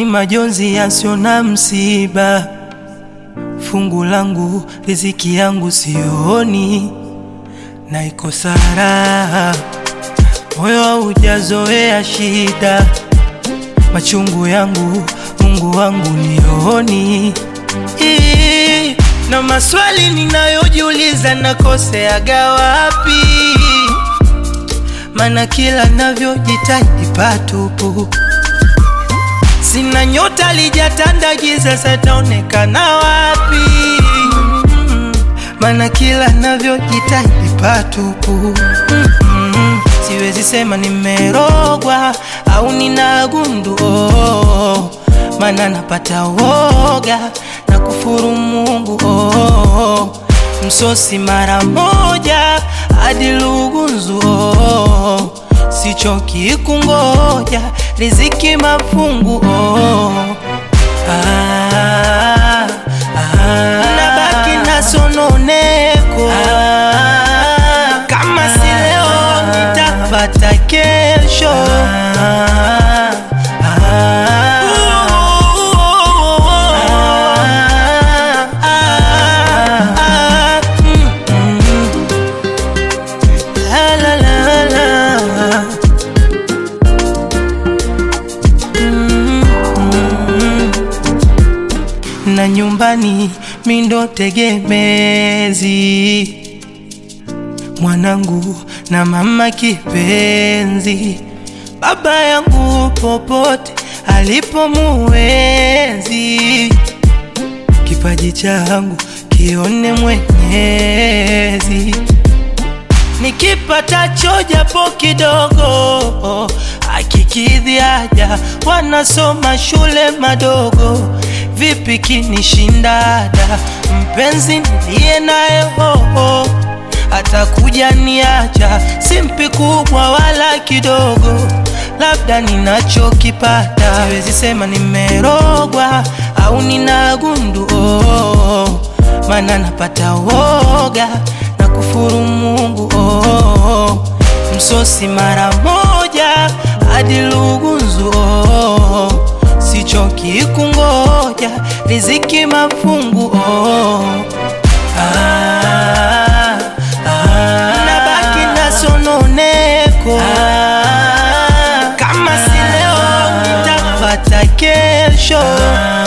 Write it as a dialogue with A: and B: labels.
A: majonzi yasio na msiba, fungu langu riziki yangu sioni, na iko sara, moyo haujazoea shida, machungu yangu Mungu wangu nioni Ii, na maswali ninayojiuliza nakoseaga wapi? Mana kila navyojitahidi patupu, sina nyota lijatanda giza, sataonekana wapi? Mana kila navyojitahidi patupu, siwezi sema nimerogwa au nina gundu oh, mana napata woga na kufuru Mungu oh, msosi mara moja hadi lugunzu oh, sichoki kungoja riziki mafungu oh, ah, ah, nabaki na sononeko ah, kama si leo nitapata kesho ah, na nyumbani mindo tegemezi, mwanangu na mama kipenzi, baba yangu popote alipo muwezi, kipaji changu kione Mwenyezi, nikipatacho japo kidogo akikidhi haja, wanasoma shule madogo vipi kinishindada mpenzi niliye naye hoho atakuja niacha, simpi kubwa wala kidogo, labda ninachokipata siwezi sema nimerogwa au nina gundu oh, mana napata woga na kufuru Mungu oh, msosi mara moja hadi lugunzu oh, sichoki kungoja riziki mafungu oh. ah, ah, nabaki na sononeko ah, kama si leo nitapata kesho